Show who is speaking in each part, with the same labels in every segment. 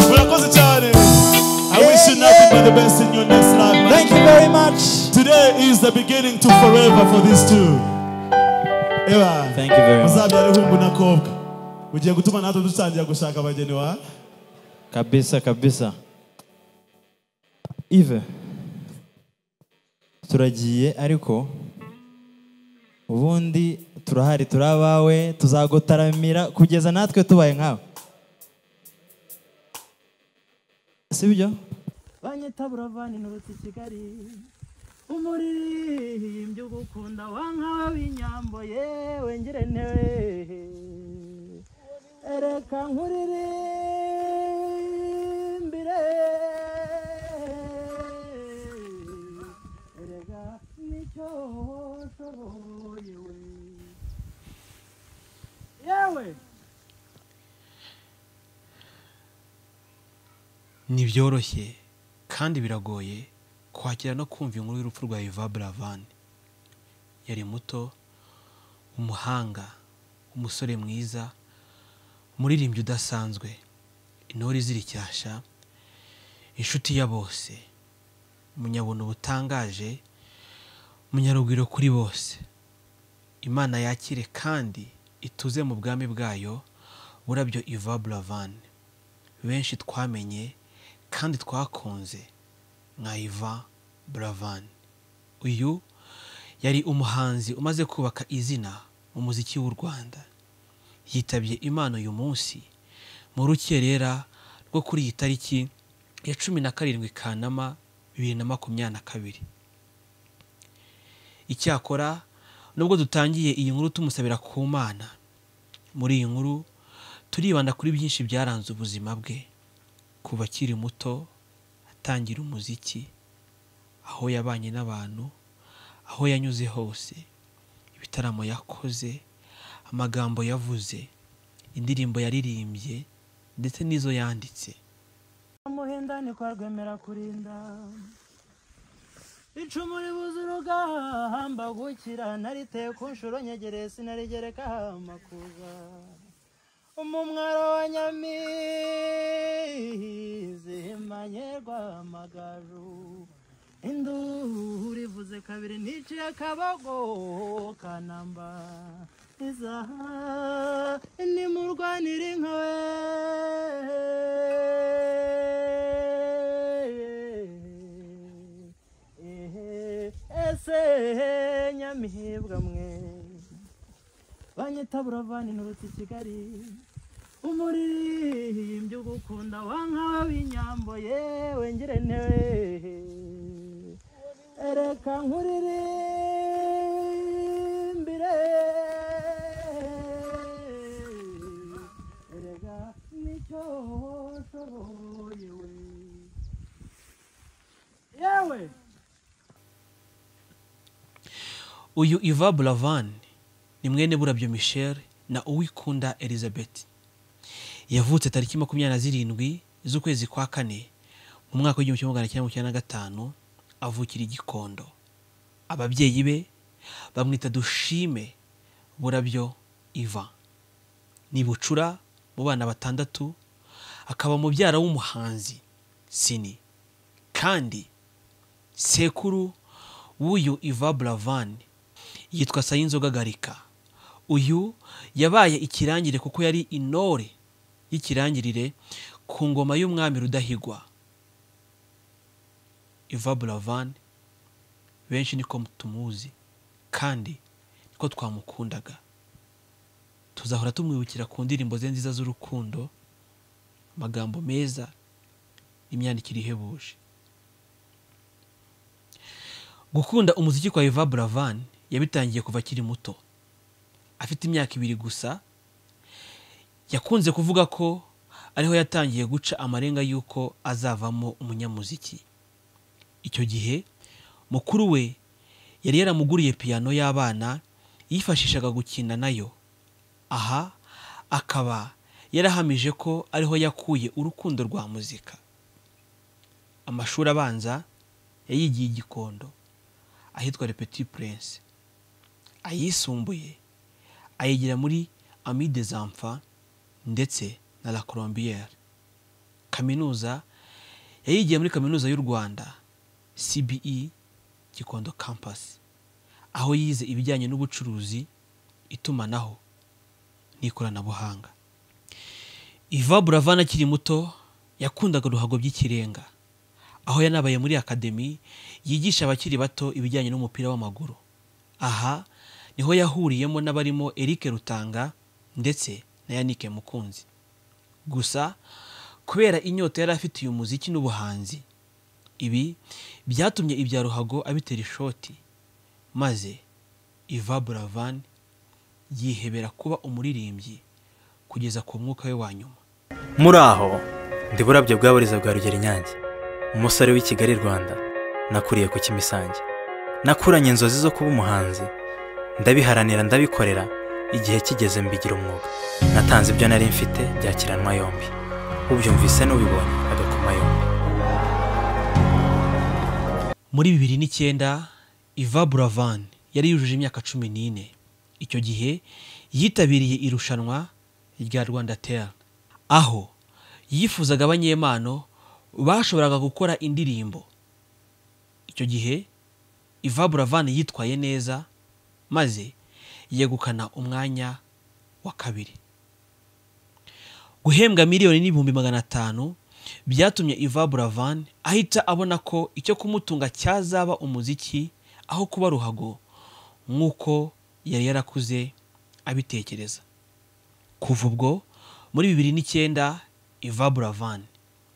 Speaker 1: murakoze cyane i wish you nothing but the best in your next life man.
Speaker 2: Thank you very much.
Speaker 1: today is the beginning to forever for these two eba
Speaker 2: Thank you very much.
Speaker 1: muzabyara ihumbu na kobwa ugiye gutuma natwe dutangira gushaka abageni wa
Speaker 2: Kabisa, kabisa. Ive, turagiye ariko ubundi turahari turi abawe tuzagutaramira kugeza natwe tubaye nkawe sibyo
Speaker 3: banyita buravani nturutse i kigali umuririmbyi ugukunda wa nkawe w'inyambo yewe ngirenewe ereka nkuririmbire erega nicyo washoboye we yewe
Speaker 4: ntibyoroshye kandi biragoye kwakira no kumva inkuru y'urupfu rwa Yvan Buravani yari muto umuhanga umusore mwiza umuririmbyi udasanzwe intore iziricyasha inshuti ya bose munyabuno butangaje munyarugwiro kuri bose imana yakire kandi ituze mu bwami bwayo burabyo Yvan Buravani benshi twamenye kandi twakunze nka Iva Buravan uyu yari umuhanzi umaze kubaka izina mu muziki w'u Rwanda yitabye Imana uyu munsi mu rukerera rwo kuri iyi tariki ya cumi na karindwi Kanama bibiri na makumyabiri na kabiri icyakora nubwo dutangiye iyi nkuru tumusabira ku Mana muri iyi nkuru turibanda kuri byinshi byaranze ubuzima bwe kuva akiri muto atangira umuziki aho yabanye n'abantu aho yanyuze hose ibitaramo yakoze amagambo yavuze indirimbo yaririmbye ndetse n'izo yanditse
Speaker 3: umuhinda niko rwemera kurinda icumu ribuze urugamba gukira nariteye ku nshuro nyegereye sinarigereka amakuza umumwaro wa nyamizi imanye rwamagaju induru ivuze kabiri niciye akabago kanamba izaha nimurwanire inka we ese nyamihebwa mwe banyita buravani nturutse i kigali umuririmbyi ugukunda wa nkawe w'inyambo yewe ngirenewe ereka nkuririmbire erega nicyo washoboye we yewe
Speaker 4: uyu Iva Buravan ni mwene burabyo Michel na Uwikunda Elizabeth yavutse tariki makumyabiri na zirindwi z'ukwezi kwa kane mu mwaka w'igihumbi kimwe magana cyenda mirongo icyenda na gatanu avukira i Gikondo ababyeyi be bamwita Dushime burabyo Iva ni bucura mu bana batandatu akaba mubyara w'umuhanzi Sini kandi sekuru w'uyu Iva Buravan yitwa Sayinzoga Garika uyu yabaye ikirangire kuko yari intore y'ikirangirire ku ngoma y'umwami Rudahigwa Iva Buravan benshi niko tumuzi kandi niko twamukundaga tuzahora tumwibukira ku ndirimbo ze nziza z'urukundo amagambo meza imyandikire ihebuje Gukunda umuziki kwa Yvan Buravan yabitangiye kuva akiri muto. Afite imyaka ibiri gusa, yakunze kuvuga ko ariho yatangiye guca amarenga y'uko azavamo umunyamuziki. Icyo gihe, mukuru we yari yaramuguriye piyano y'abana yifashishaga gukina nayo. Aha akaba yarahamije ko ariho yakuye urukundo rwa muzika. Amashuri abanza yayigiye i Gikondo. ahitwa repeti purense ayisumbuye ayigira muri amide zamfa ndetse na la colombiyeri kaminuza yayigiye muri kaminuza y'u rwanda cbe gikondo kampasi aho yize ibijyanye n'ubucuruzi itumanaho n'ikoranabuhanga iva buravana akiri muto yakundaga uruhago by'ikirenga aho yanabaye muri akademi yigisha abakiri bato ibijyanye n'umupira w'amaguru aha niho yahuriyemo n'abarimo Eric Rutanga ndetse na Yannick Mukunzi gusa kubera inyota yari afitiye umuziki n'ubuhanzi ibi byatumye ibya ruhago abitera ishoti maze Iva Buravan yihebera kuba umuririmbyi kugeza ku mwuka we wa nyuma
Speaker 5: muri aho ndi burabyo bwa buriza bwa rugero inyange umusore w'i kigali rwanda nakuriye ku kimisange nakuranye inzozi zo kuba umuhanzi ndabiharanira ndabikorera igihe kigeze mbigira umwuga natanze ibyo nari mfite byakiranwa yombi ubyumvise n'ubibonye agakoma yombi
Speaker 4: muri bibiri n'icyenda iva buravan yari yujuje imyaka cumi n'ine icyo gihe yitabiriye irushanwa rya rwanda tel aho yifuzaga abanyempano bashoboraga gukora indirimbo icyo gihe iva buravan yitwaye neza maze yegukana umwanya wa kabiri guhembwa miliyoni n'ibihumbi magana atanu byatumye iva buravan ahita abona ko icyo kumutunga cyazaba umuziki aho kuba ruhago nk'uko yari yarakuze abitekereza kuva ubwo muri bibiri n'icyenda iva buravan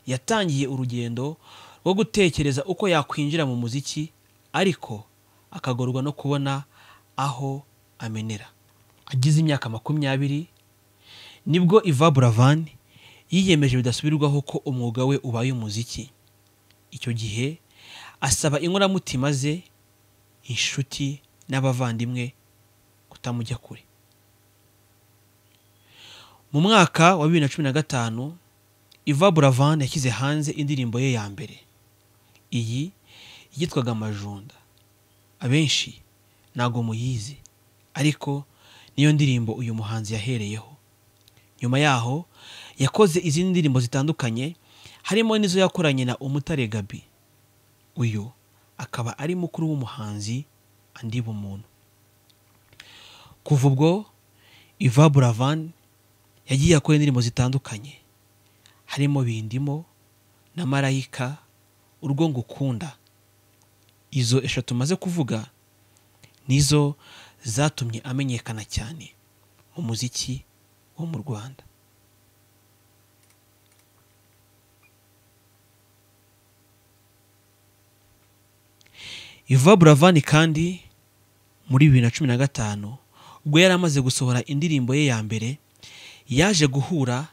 Speaker 4: yatangiye urugendo rwo gutekereza uko yakwinjira mu muziki ariko akagorwa no kubona aho amenera agize imyaka makumyabiri nibwo iva buravan yiyemeje bidasubirwaho ko umwuga we ubaye umuziki icyo gihe asaba inkoramutima ze inshuti n'abavandimwe kutamujya kure mu mwaka wa bibiri na cumi na gatanu iva buravan yashyize hanze indirimbo ye ya mbere iyi yitwaga amajunda abenshi ntabwo muyizi ariko niyo ndirimbo uyu muhanzi yahereyeho nyuma yaho yakoze izindi ndirimbo zitandukanye harimo n'izo yakoranye na umutare gabi uyu akaba ari mukuru w'umuhanzi andi bumuntu kuva ubwo iva buravan yagiye akora indirimbo zitandukanye harimo bindimo na marayika urwo ngukunda izo eshatu maze kuvuga nizo zatumye amenyekana cyane mu muziki wo mu rwanda iva buravani kandi muri bibiri na cumi na gatanu ubwo yari amaze gusohora indirimbo ye ya mbere yaje guhura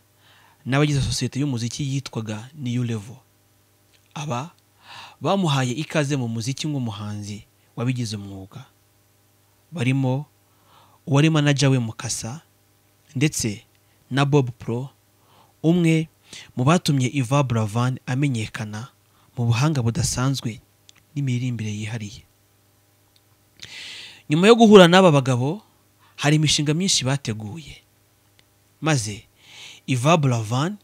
Speaker 4: n'abagize sosiyete y'umuziki yitwaga niyu levo aba bamuhaye ikaze mu muziki nk'umuhanzi wabigize umwuga barimo uwari manaja we mukasa ndetse na bob pro umwe mu batumye iva buravan amenyekana mu buhanga budasanzwe n'imiririmbire yihariye nyuma yo guhura n'aba bagabo hari imishinga myinshi bateguye maze iva buravan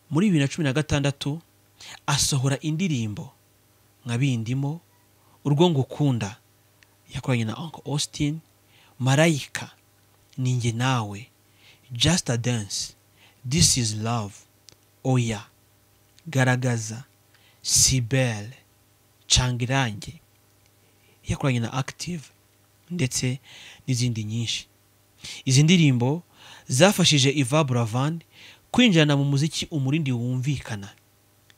Speaker 4: muri bibiri na cumi na gatandatu asohora indirimbo nka bindimo urwo ngukunda yakoranye na uncle austin marayika ninjye nawe just a dance this is love oya garagaza sibele cangirange yakoranye na active ndetse n'izindi nyinshi izi ndirimbo zafashije iva buravan kwinjirana mu muziki umurindi wumvikana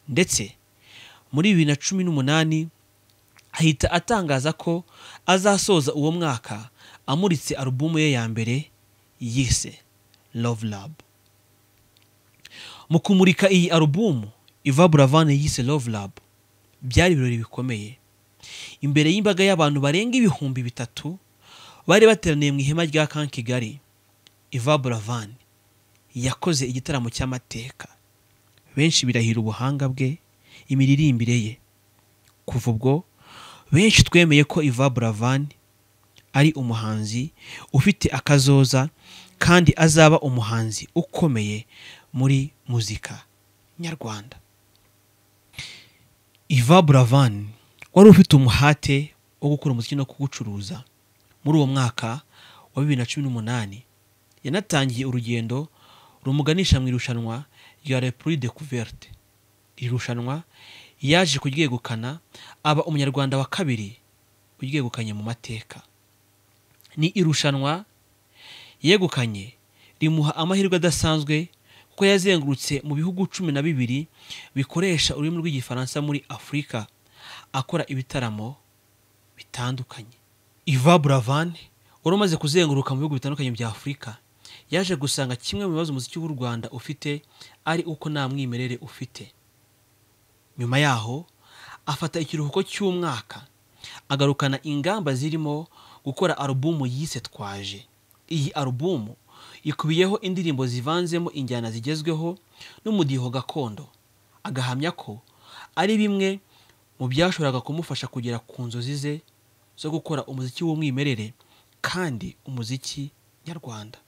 Speaker 4: ndetse muri bibiri na cumi n'umunani ahita atangaza ko azasoza uwo mwaka amuritse alubumu ye ya mbere yise Love Lab mu kumurika iyi alubumu iva buravani yise Love Lab byari ibirori bikomeye imbere y'imbaga y'abantu barenga ibihumbi bitatu bari bateraniye mu ihema rya kan kigali iva buravani yakoze igitaramo cy'amateka benshi birahira ubuhanga bwe imiririmbire ye kuva ubwo benshi twemeye ko iva buravani ari umuhanzi ufite akazoza kandi azaba umuhanzi ukomeye muri muzika nyarwanda iva buravani wari ufite umuhate wo gukora umuziki no kuwucuruza muri uwo mwaka wa bibiri na cumi n'umunani yanatangiye urugendo rumuganisha mu irushanwa rya repuri de kuverte iri rushanwa yaje kuryegukana aba umunyarwanda wa kabiri uryegukanye mu mateka ni irushanwa yegukanye rimuha amahirwe adasanzwe kuko yazengurutse mu bihugu cumi na bibiri bikoresha ururimi rw'igifaransa muri afurika akora ibitaramo bitandukanye iva buravani wari umaze kuzenguruka mu bihugu bitandukanye bya afurika yaje gusanga kimwe mu bibazo umuziki w'u rwanda ufite ari uko nta mwimerere ufite nyuma yaho afata ikiruhuko cy'umwaka agarukana ingamba zirimo gukora alubumu yise twaje iyi alubumu ikubiyeho indirimbo zivanzemo injyana zigezweho n'umudiho gakondo agahamya ko ari bimwe mu byashoboraga kumufasha kugera ku nzozi ze zo gukora umuziki w'umwimerere kandi umuziki nyarwanda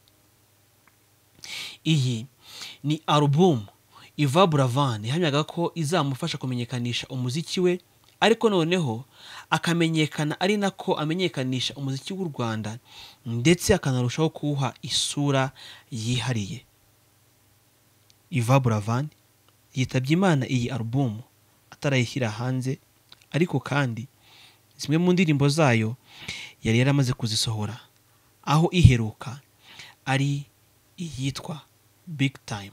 Speaker 4: iyi ni alubumu iva buravan ihamyaga ko izamufasha kumenyekanisha umuziki we ariko noneho akamenyekana ari nako amenyekanisha umuziki w'u rwanda ndetse akanarushaho kuwuha isura yihariye iva buravan yitabye imana iyi alubumu atarayishyira hanze ariko kandi zimwe mu ndirimbo zayo yari yaramaze kuzisohora aho iheruka ari iyitwa big time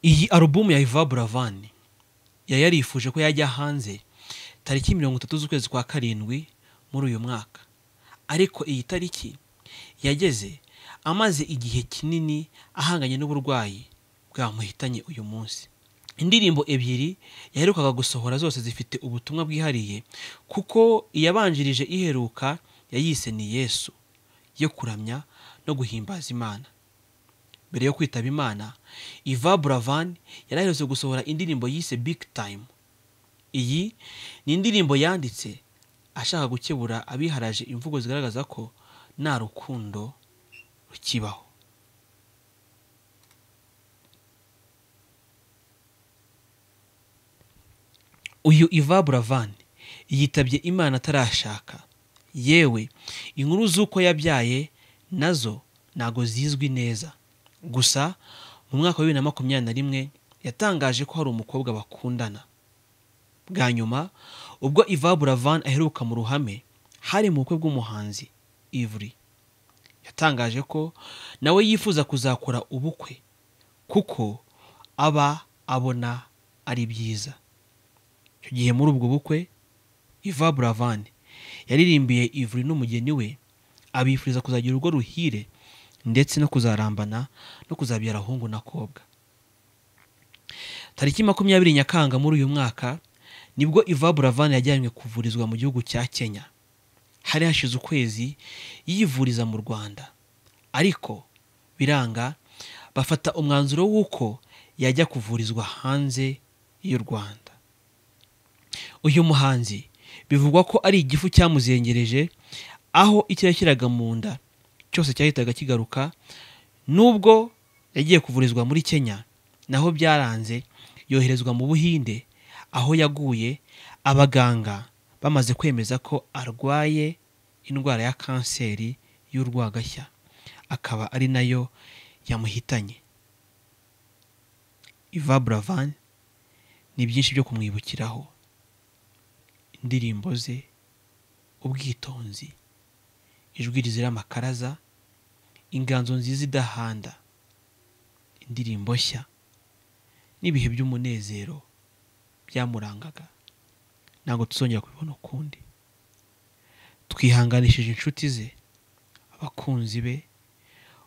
Speaker 4: iyi alubumu ya iva buravani yari yarifuje ko yajya hanze tariki mirongo itatu z'ukwezi kwa karindwi muri uyu mwaka ariko iyi tariki yageze amaze igihe kinini ahanganye n'uburwayi bwamuhitanye uyu munsi indirimbo ebyiri yaherukaga gusohora zose zifite ubutumwa bwihariye kuko iyabanjirije iheruka yayise ni yesu yo kuramya no guhimbaza imana mbere yo kwitaba imana iva buravani yari aherutse gusohora indirimbo yise big time iyi ni indirimbo yanditse ashaka gukebura abiharaje imvugo zigaragaza ko nta rukundo rukibaho uyu iva buravani yitabye imana atarashaka yewe inkuru z'uko yabyaye nazo ntago zizwi neza gusa mu mwaka wa bibiri na makumyabiri na rimwe yatangaje ko hari umukobwa bakundana bwa nyuma ubwo iva buravani aheruka mu ruhame hari mu bukwe bw'umuhanzi ivuri yatangaje ko nawe yifuza kuzakora ubukwe kuko aba abona ari byiza icyo gihe muri ubwo bukwe iva buravani yaririmbiye ivuri n'umugeni we abifuriza kuzagira urugo ruhire ndetse no kuzarambana no kuzabyara ahungu n'akobwa tariki makumyabiri nyakanga muri uyu mwaka nibwo iva buravani yajyanywe kuvurizwa mu gihugu cya kenya hari hashize ukwezi yivuriza mu rwanda ariko biranga bafata umwanzuro w'uko yajya kuvurizwa hanze y'u rwanda uyu muhanzi bivugwa ko ari igifu cyamuzengereje aho icyo yashyiraga mu nda cyose cyahitaga kigaruka nubwo yagiye kuvurizwa muri kenya naho byaranze yoherezwa mu buhinde aho yaguye abaganga bamaze kwemeza ko arwaye indwara ya kanseri y'urwagashya akaba ari nayo yamuhitanye iva buravani ni byinshi byo kumwibukiraho indirimbo ze ubwitonzi ijwi rizira amakaraza inganzo nziza idahanda indirimbo nshya n'ibihe by'umunezero byamurangaga ntabwo tuzongera kubibona ukundi twihanganishije inshuti ze abakunzi be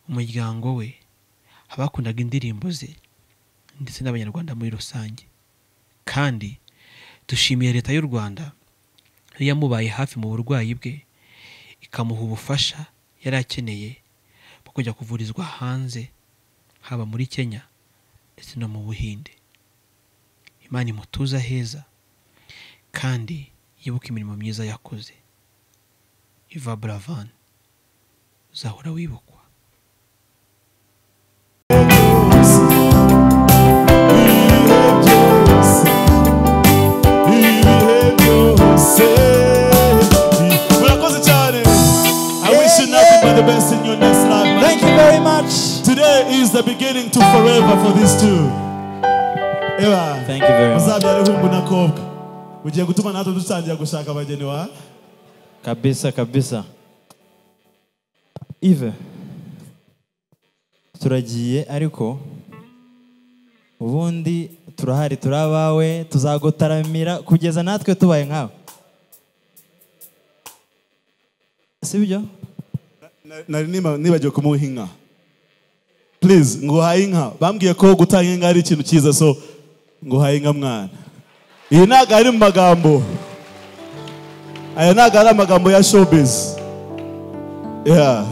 Speaker 4: umuryango we abakundaga indirimbo ze ndetse n'abanyarwanda muri rusange kandi dushimiye leta y'u rwanda yamubaye hafi mu burwayi bwe ikamuha ubufasha yari akeneye kujya kuvurizwa hanze haba muri kenya ndetse no mu buhinde imana imutuza heza kandi yibuka imirimo myiza yakoze iva buravan uzahora wibukwa
Speaker 1: Murakoze cyane. I wish you nothing but the best in your next life. man.
Speaker 2: thank you very much
Speaker 1: Today is the beginning to forever for these two. Eva,
Speaker 2: Thank you very much.
Speaker 1: muzabyare hungu na kobwa. Ugiye gutuma natwe dutangira gushaka abageni wa
Speaker 2: kabisa kabisa ive turagiye ariko ubundi turahari turi abawe tuzagutaramira kugeza natwe tubaye nkawe sibyo
Speaker 1: nari niba- nibagiwe kumuha inka please ngo uhaye inka bambwiye ko gutanga inka ari ikintu cyiza so ngo uhaye inka mwana iyi ntabwo ari mu magambo aya ntabwo ari amagambo ya showbiz yeah.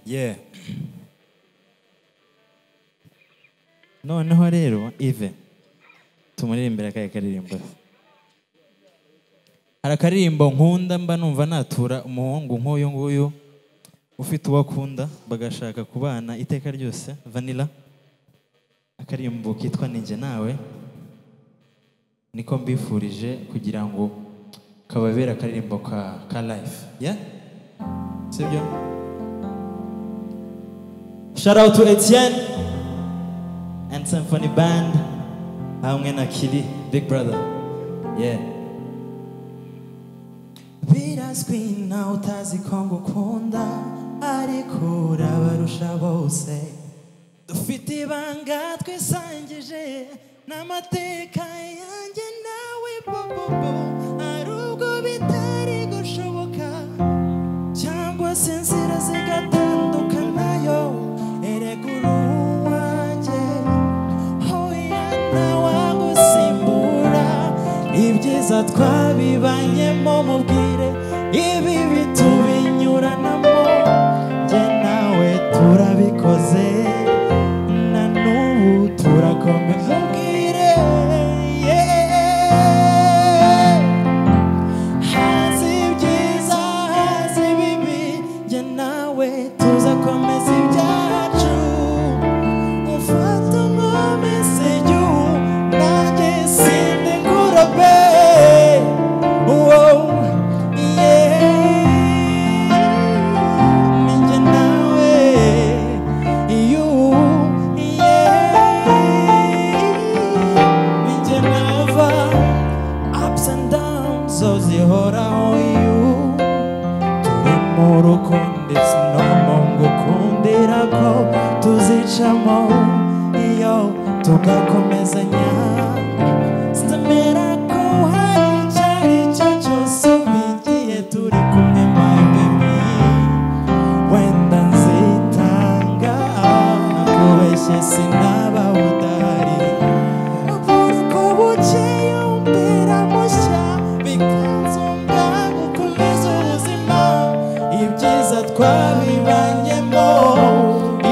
Speaker 2: yeah noneho rero ive tumuririmbira akahe karirimbo hari akaririmbo nkunda mba numva natura umuhungu nk'uyu nguyu ufite uwo akunda bagashaka kubana iteka ryose vanilla akaririmbo kitwa ninjye nawe niko mbifurije kugira ngo kababere akaririmbo ka, ka life yeah? sibyo Shout out to Etienne and Symphony Band hamwe na Kili Big Brother. Yeah. Birazwi nawe utazi ko ngukunda ariko urabarusha bose dufite ibanga twisangije n'amateka yanjye nawe bobobo ari ubwo bitari gushoboka cyangwa se inzira zigatandukanayo erega uruwanjye hoya ntawagusimbura ibyiza twabibanyemo mubwire ibi bitubinyuranamo njye nawe turabikoze na n'ubu turakomeye mubwire yeah. hazi ibyiza hazi ibibi njye nawe tuzakomeza ibyacu ufata umwomeze igihu nanjye sinde nkurobe Wow, yeah. Ninjye nawe, you, yeah. Ninjye nava, ups and downs zo zihoraho you turi mu rukundo it's normal ngukundira ko tuzicamo iyo tugakomezanya sinzemera ko hari icyo ari cyo cyose bigiye turi kumwe my baby wenda nzitanga kubeshye sinaba udahari ubwoko bukeye umbera mushya bikanzonga gukomeza ubuzima ibyiza twabibanyemo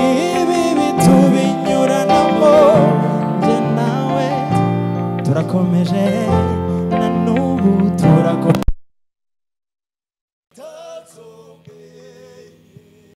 Speaker 2: ibi bitubinyuranamo njye nawe turakomeje